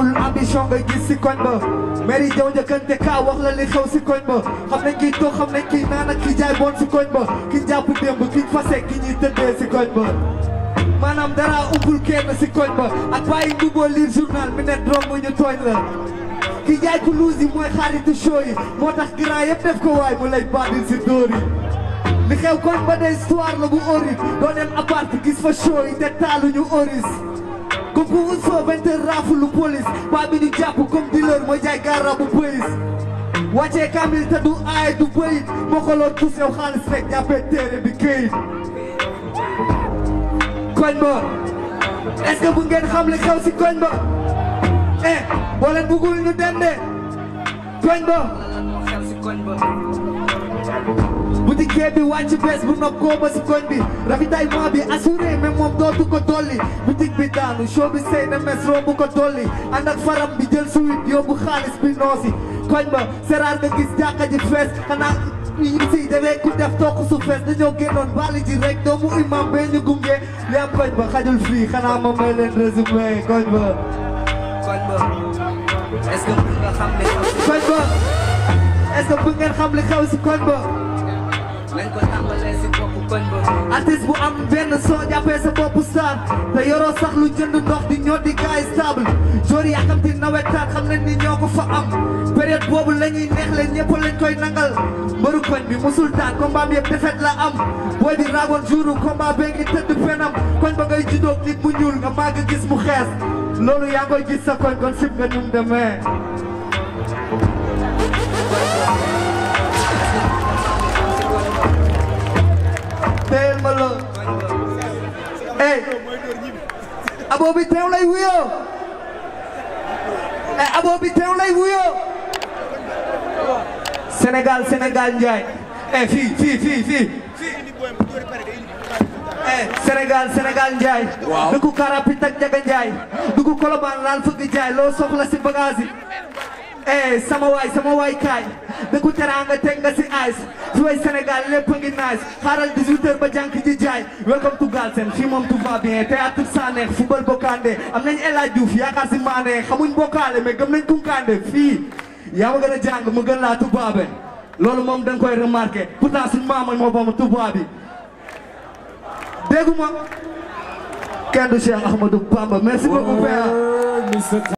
amul ambition nga gis si koñ ba mairie jaw njëkkante kaa wax la li xew si koñ ba xam nañ kiy toog xam nañ kiy naan ak ki jaay bon si koñ ba ki jàpp démb ki fase ki ñuy tëddee si koñ ba maanaam dara umpul kenn si koñ ba ak bàyyi mbuboo lire journal mi ne romb ñu tooñ la ki jaay ku luus yi mooy xaaritu show yi moo tax grand yëpp def ko waay mu lay bandil si dóor yi li xew koñ ba de histoire la bu horrible doo dem appart gis fa show yi te taaluñu oris comme ku wut fa vingt heures raafulu police baa bi ñu jàpp comme dealer mooy jaay garabu police wàccee kamil te du aay du bëyit moo ko loon tus yow xaalis rek jàppee téere bi këyit koñ ba est-ce que bu ngeen xam li xew si koñ ba eh boo leen bëggul ñu dem de koñ ba boutique bi wàcc bees bu nopp koo ba si koñ bi ravitaillement bi assuré mais moom dootu ko dolli boutique bi daanu show bi sëy na mes rombu ko dolli ànd ak faram bi jël suwit yóbbu xaalis bi noosi koñ ba seraar nga gis jàkka ji fees xanaa yi si demee ku def toog su fees dañoo génnoon bali ji rek doomu imam bee ñu gunge li am koñ ba xajul fii xanaa ma may leen résumé koñ ba koñ ba est-ce que mën nga xam ne koñ ba est-ce que bu ngeen xam li xew si koñ ba lañ ko tàmbalee si boppu koñ ba artiste bu am benn soo jàppee sa bopp star te yoroo sax lu jënd ndox di ñoo di gaay stable jour yi akamti nawetaan xam nañ ni ñoo ko fa am période boobu la ñuy neex leen ñëpp lañ koy nangal mbëru koñ bi musul taan combat bi yëpp defet la am booy bi raagoon jouru combat bee ngi tëdd penam koñ ba ngay juddoo nit mu ñuul nga màgg gis mu xees loolu yaa ngoy gis sa koñ kon sib nga ñum demee teel ma la ey abo bi teew lay wuyoo ey abo bi teew lay wuyoo Sénégal Sénégal Njaay ey fii fii fii fii ey Sénégal Sénégal Njaay dugg karapit ak Njaga Njaay dugg Kolobaan laal fëgg jaay loo soxla si bagage yi eh sama waay sama waay kaay dëkku teraanga teg nga si ice fi way Sénégal lépp a ngi nice xaaral 18h ba jànk ji jaay welcome to Galsen fii moom tout va bien théâtre saa neex football bokkaande am nañ El Hadj Diouf yaakaar si maane xamuñ bokkaale mais gëm nañ kunkaande fii yaa ma gën a jàng ma gën laa tubaabe loolu moom dañ koy remarqué pourtant suñ maama moo ba ma tubaab bi déggu ma kenn du Cheikh Ahmadou Bamba merci beaucoup père